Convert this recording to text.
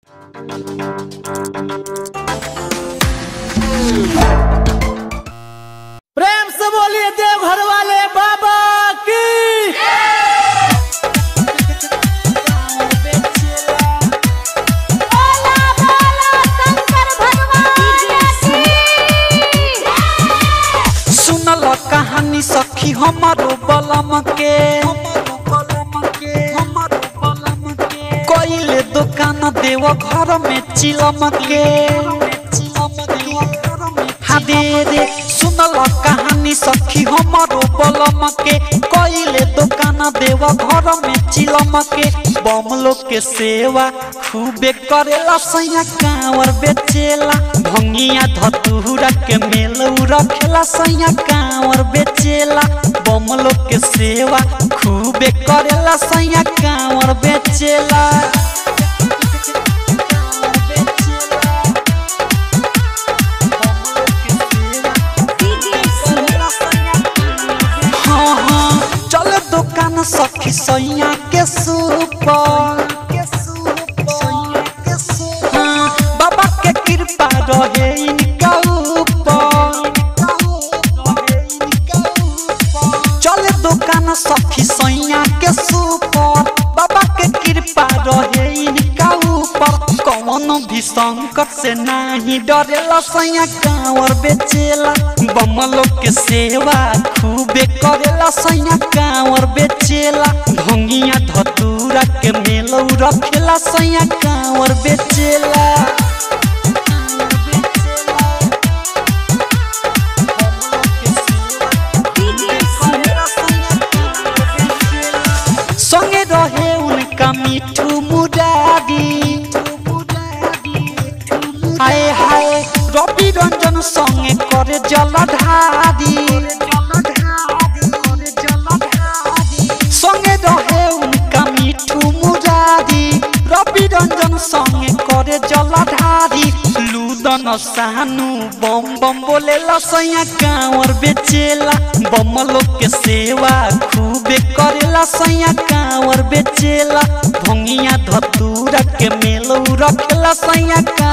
प्रेम से बोलिए देवघर वाले बाबा की बोला बोला शंकर भगवान की सुनल कहानी सखी हमारो बलम के कोइले दुकान देव घर में चिलम के हाँ दे रे सुनल कहानी सखी हमारो बलम के कोइले दुकान देव घर में चिलम के बम लोग के सेवा खूबे करेला सैया कांवर बेचेला भंगिया धतूरा के मेल रखेला सैया कांवर बेचेला बम लोग के सेवा खूबे करेला सैया कांवर बेचेला हाँ हाँ चल दुकान सखी सैया के सुपर हाँ, बाबा के कृपा रहे इनका ऊपर चल दुकान सखी सैया के सुपर बाबा के कृपा रहे इनका ऊपर कौन भी संकट से नहीं डरेला सैया कांवर बेचेला बमलो के सेवा खूबे करेला सैया कांवर बेचेला भंगिया धतूरा के मेलौ रखेला सैया कांवर बेचेला संगे रहे उनका मिठू मुरारी हाय हाय रवि रंजन संगे करे जलधारी संगे रहे उनका मिठू मुरारी रवि रंजन संगे करे जलधारी लूदन सानू बम बम बोले लसैया कांवर बेचेला बम लोग के सेवा खूबे करेला सैया कांवर बेचेला भंगिया धतूरा के मेलौ रखेला सैया